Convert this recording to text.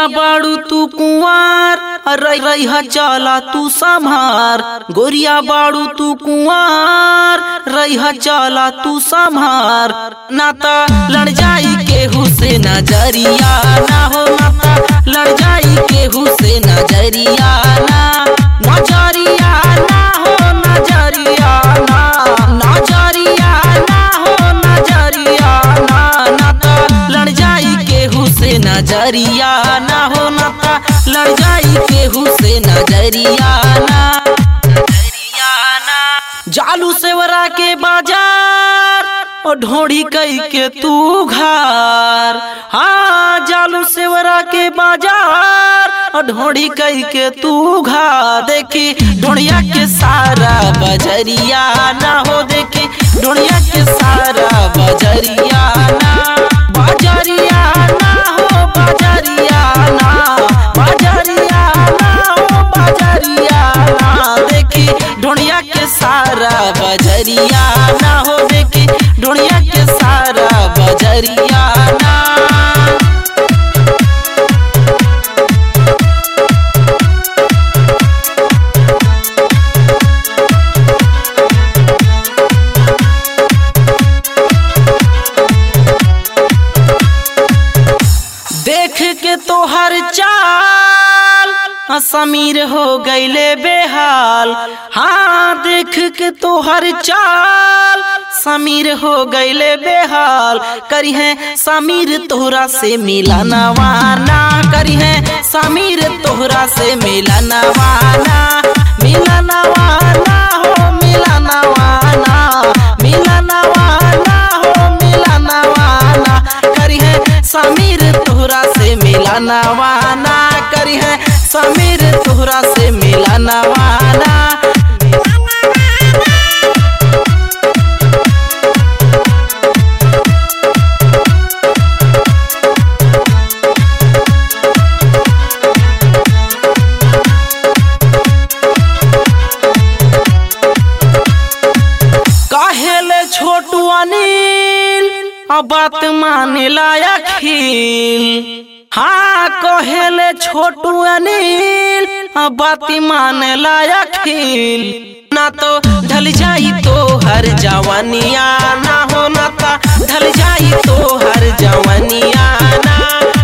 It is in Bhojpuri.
बाड़ू तू कुंवार रही रही चला तू संभार गोरिया बाड़ू तू कुंवार रही चला तू संभार नाता लड़ जाई केहू से नजरिया ना हो नाता लड़ जाई केहू से नजरिया ना नजरिया ना हो नजरिया ना नजरिया ना हो नजरिया ना नाता लड़ जाई केहू से नजरिया ना हो नाता लड़ जाई केहू से नजरिया ना नजरिया ना जालू सेवरा के बाजार ओ ढोड़ी कई के तू घर हाँ जालू सेवरा के बाजार ओ ढोड़ी कई के तू घर देखी ढोड़िया के सारा बजरिया ना हो देखी ढोड़िया के सारा बजरिया ना बजरिया ना हो बजरिया ना बजरिया ना हो बजरिया ना देखी ढोड़िया के सारा बजरिया ना हो देखी ढोड़िया के सारा बजरिया ना देख के तोहर चाल हाँ, समीर हो गईले बेहाल हाँ देख के तोहर चाल समीर हो गईले बेहाल करी है समीर तोहरा से मिला नवाना करी है समीर तोहरा से मिला नवाना मिला नवाना हो मिला नवाना मिला नवाना हो मिला नवाना करी है समीर तोहरा से मिला नवाना करी है समीर तोहरा से मिला नवाना कहेले छोटू अनिल अब बात माने लायक खिल हाँ कहेले छोटू अनिल अब बात माने लायक खिल ना तो ढल जाई तो हर जवानिया ना हो ना ता ढल जाई तो हर जवानिया ना